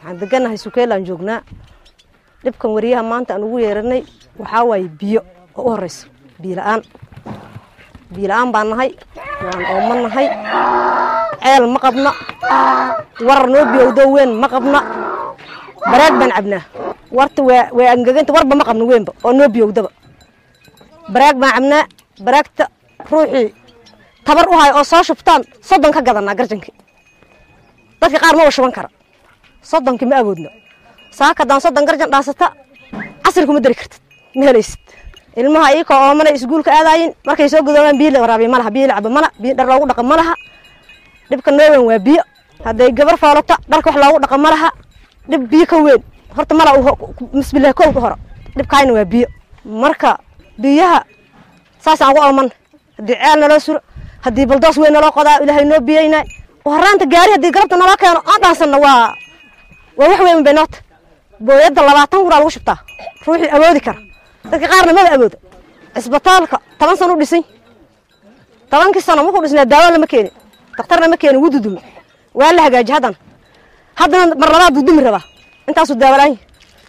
waxaan deganahay sukeelaan joognaa dhibkan wariyaha maanta aan ugu yeeranay waxaa waaye biyo oo u horeyso biyo la-aan biyo la-aan baan nahay waan ooman nahay ceel ma qabna warar noo biyowdo weyn ma qabna baraag baan cabnaa warta waa waa angeganta warba ma qabno weynba oo noo biyowdaba baraag baan cabnaa baraagta ruuxii tabar u hay oo soo shubtaan soddon ka gadanaa garjankii dadka qaar maba shuban kara soddonkii ma awoodno saaka haddaan soddon garjan dhaasata casri kuma dari kartid ma helaysid ilmaha iyakoo oomana iskuulka aadaayin markay soo gadoobaan biyo la waraabiya malaha biyo la cabo mala biyo dhar loogu dhaqa malaha dhibka noo weyn waa biyo hadday gabar foolata dharka wax loogu dhaqa malaha dhib biyo ka weyn horta mala bismillahi kow ka horo dhibkaayna waa biyo marka biyaha saasaan ugu ooman haddii ceel naloo suro haddii baldoos weyn naloo qodaa ilaahay noo biyeynaa horaanta gaari haddii galabta naloo keeno aan dhaansanna waa waa wax weyn bay noota booyadda labaatan kuraa lagu shubtaa ruuxii awoodi kara dadka qaarna maba awooda cisbitaalka toban sano u dhisay tobankii sano markuu dhisnaa daawo lama keenin daktarna ma keenin wuu dudume waa la hagaaji haddana haddana mar labaad buu dumi rabaa intaasuu daawalaanya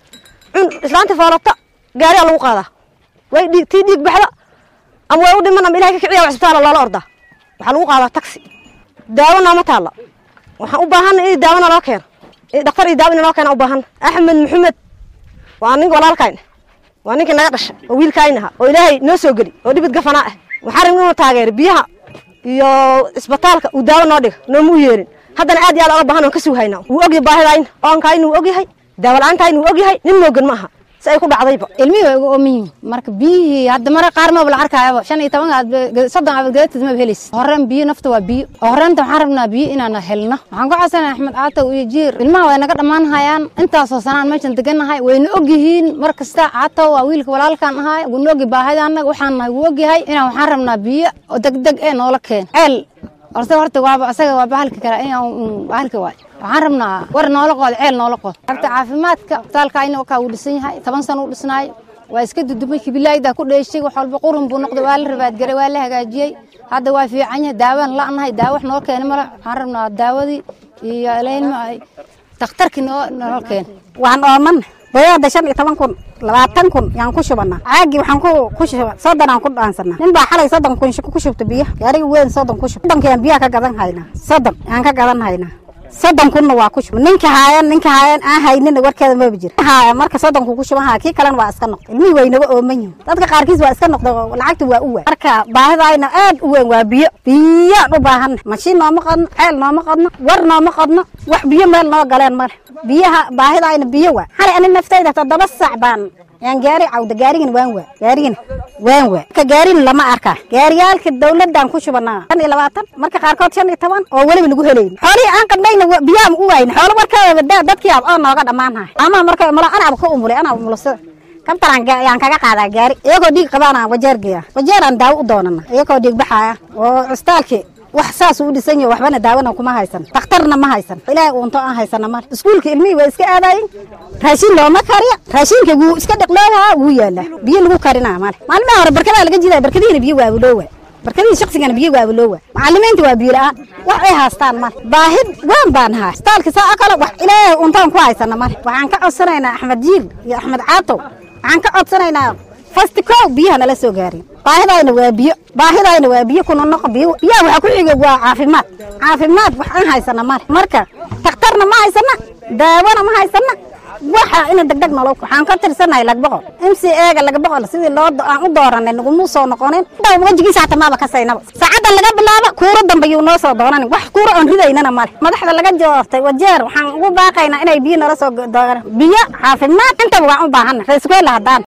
cun islaanta foolata gaariyaa lagu qaadaa way dhiig tii dhiig baxda ama way u dhiman ama ilahay ka kiciya waa cisbitaala loola ordaa waxaa lagu qaadaa taxi daawo nooma taalla waxaan u baahanna in daawona loo keeno in dhakhtar iyo daawo in loo keena u baahanna axmed maxamed waa ninka walaalkayna waa ninkii naga dhashay oo wiilkaaynaha oo ilaahay noo soo geli oo dhibid gafanaa ah waxaa rabin inuu taageero biyaha iyo isbitaalka uu daawo noo dhiga nooma u yeelin haddana aad iyo aad oga baahan oon ka suuhaynaa wuu ogyahay baahidayna oonkayna wuu ogyahay daawo la-aantayna wuu ogyahay nin moogan ma aha si ay ku dhacdayba ilmihii waa igu ooman yihiin marka biyihii hadda mara qaar maba la arkaayaba shan iyo toban aad soddon aad gadatid maba helaysid horeen biyo nafta waa biyo oo horeenta waxaan rabnaa biyo inaan helno waxaan ku codsanaya axmed caatow iyo jiir ilmaha way naga dhammaan hayaan intaasoo sanaan meeshan deganahay wayna ogyihiin mar kasta caatow waa wiilka walaalkaan ahay wuna ogi baahida annaga waxaan nahay wuu ogyahay inaan waxaan rabnaa biyo oo degdeg ee noola keen ceel horta horta waaba asaga waa bahalka kale in bahalka waay waxaan rabnaa war noola qood ceel noola qood horta caafimaadka isbitaalka ayna wakaa uu dhisan yahay toban sano uu dhisnaayo waa iska dudumay kibilaayda ku dheeshay wax walba qurun buu noqday waa la rabaadgaray waa la hagaajiyey hadda waa fiican yahay daawaan la'nahay daawo wax noo keena male waxaan rabnaa daawadii iyo ilma dakhtarkii noo noo keena waan ooman boyada shan iyo toban kun labaatan kun yaan ku shubana caagii waxaan ku ku shuba soddon aan ku dhaansana nin baa xalay soddon kun ku shubta biyo gaariga weyn soddon ku shub soddonki aan biyaha ka gadan haynaa soddon aan ka gadan haynaa soddon kunna waa ku shub ninka haayan ninka haayan aan haynina warkeeda maba jira haaya marka soddonku ku shuban haya kii kalena waa iska noqday ilmihii way naga ooman yihin dadka qaarkiis waa iska noqday oo lacagta waa u waay marka baahidayna aad u weyn waa biyo biyaan u baahanna mashiin nooma qodno ceel nooma qodno war nooma qodno wax biyo meel noo galeen male biyaha baahidayna biyo waa xalay ani naftayda toddoba sac baan yaan gaari cawda gaarigana waan waa gaarigana waan waa marka gaarina lama arkaa gaariyaalka dawladaan ku shubanaa shan iyo labaatan marka qaarkood shan iyo toban oo weliba lagu helayn xoolihii aan qadhayna biyaha u waayna xoolo warkaaba daa dadkii ab oo nooga dhammaanhay amaha marka mulo anaaba ka umulay anaa umulasada kabtaran yaan kaga qaadaa gaari iyagoo dhiig qabaana wajeer geeya wajeeraan daawo u doonana iyagoo dhiig baxaaya oo cistaalkii wax saas u dhisan yahay waxbana daawona kuma haysan dhakhtarna ma haysan ilaahay uunto aan haysana male iskuulka ilmihii waa iska aadayin raashin looma kariya raashinka wuu iska dhiqlooyaa wuu yaalaa biyo lagu karinaa male maalmaha hore barkadaa laga jidaya barkadihiina biyo waabuloowa barkadihii shaqsigana biyo waabuloowa macalimiinta waa biyo la-aan wax ay haastaan male baahid waan baan nahay istaalka saa kale wax ilaahay uuntaan ku haysana male waxaan ka codsanaynaa axmed jiil iyo axmed caatow waxaan ka codsanaynaa fasti kow biyaha nala soo gaarin baahidayna waa biyo baahidayna waa biyo kuna noqo biyo biyaha waxa ku xiga waa caafimaad caafimaad wax aan haysana male marka dhakhtarna ma haysana daawona ma haysana waxa ina degdeg nolo waxaan ka tirsanahay lag boqol m c ega laga boqol sidii loo aan u dooranay naguma soo noqonin dhaw wejigiisa hata maaba kasaynaba saacaddan laga bilaabo kuuro dambe yuu noo soo doonanin wax kuuro oon ridaynana male madaxda laga joortay wajeer waxaan ugu baaqaynaa inay biyo nala soo dooran biyo caafimaad intaba waan u baahana reeskuela haddaan